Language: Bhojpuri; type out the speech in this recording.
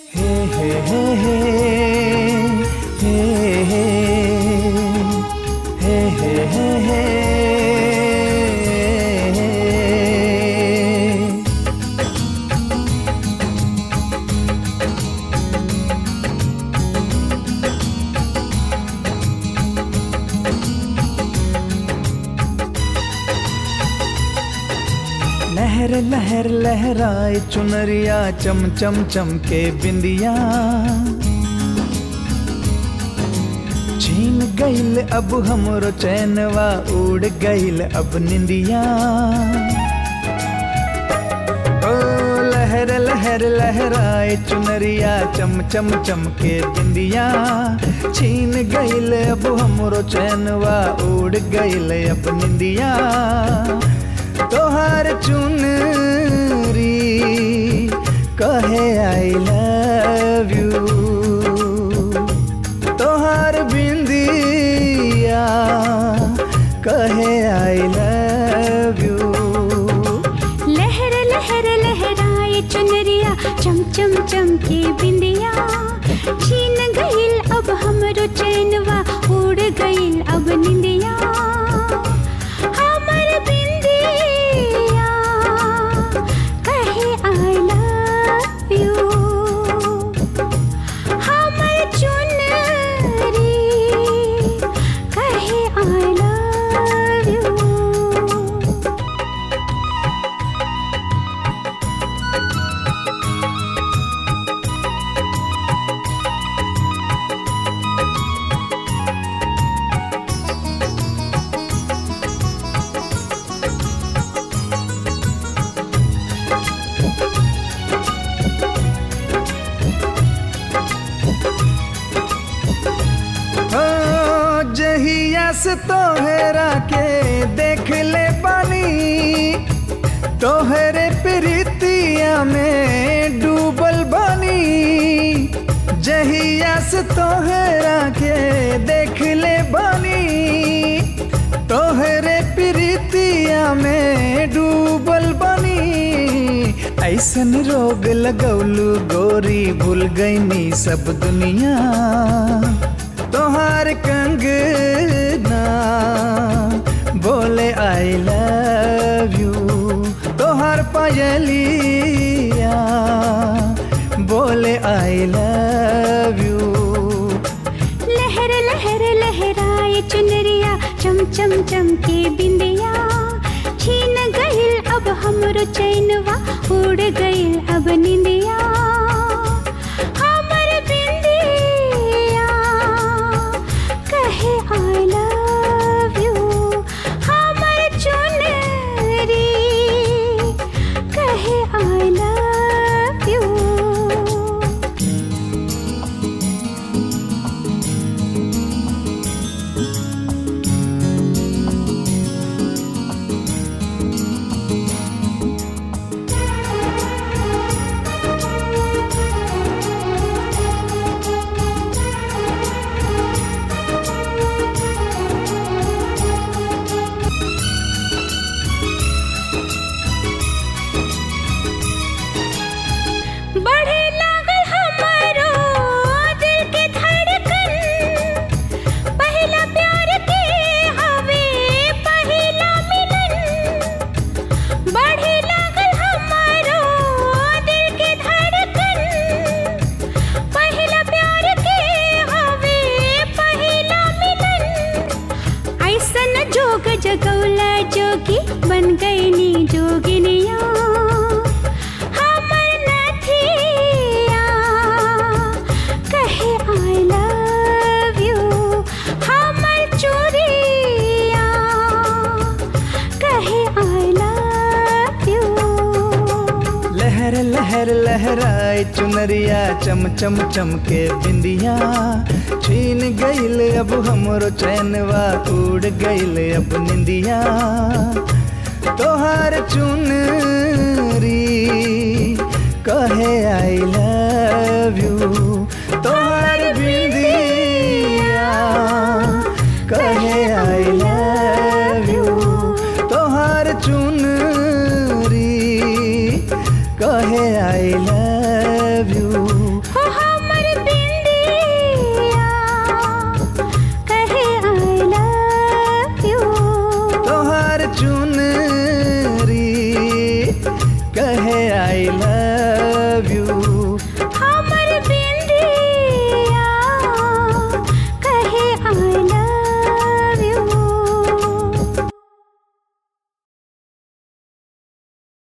हे हे हे हे हे हे हे हे हे हे लहर लहर लहराए चुनरिया चम चम चम के बिंदिया छीन गईल अब हमरो चैनवा उड़ गईल अब निंदिया ओ लहर लहर लहराए चुनरिया चम चम चम के बिंदिया छीन गईल अब हमरो चैनवा उड़ गईल अब निंदिया तोहार चुनरी कहे आई लव यू तोहार बिंदिया कहे आई लव यू लहर लहर लहराए चुनरिया चम चम चम के बिंदिया छीन गईल अब हमरो चैनवा उड़ गईल अब निंदिया हमर बिंदिया कहे आई लव यू हमर चुनरी कहे आई लव यू ओ जहिया से तोहरा के देख ले बानी तोहरे प्रीतिया में डूबल बानी जहिया से तोहरा के देख ले बानी तोहरे प्रीतिया में डूबल बानी ऐसन रोग लगौलू गोरी भूल गईनी सब दुनिया तोहार कंगना बोले आई लव यू तोहार पायलिया बोले आई लव यू लहर लहर लहराए चुनरिया चम चम चम के बिंदिया छीन गईल अब हमरो चैनवा उड़ गईल अब निंदिया हमर बिंदिया कहे आई लव यू हमर चुनरी कहे आई लव यू बढ़े लागल हमारो दिल के धड़कन पहला प्यार के हवे पहला मिलन बढ़े लागल हमारो दिल के धड़कन पहला प्यार के हवे पहला मिलन ऐसन जोग जगौला जोगी बन गईनी जोगिनिया हमर नथिया कहे आई लव यू हमर चोरिया कहे आई लव यू लहर लहर लहराए चुनरिया चम चम चम के बिंदिया छीन गईल अब हमरो चैनवा उड़ गईल अब निंदिया तोहार चुनरी कहे आई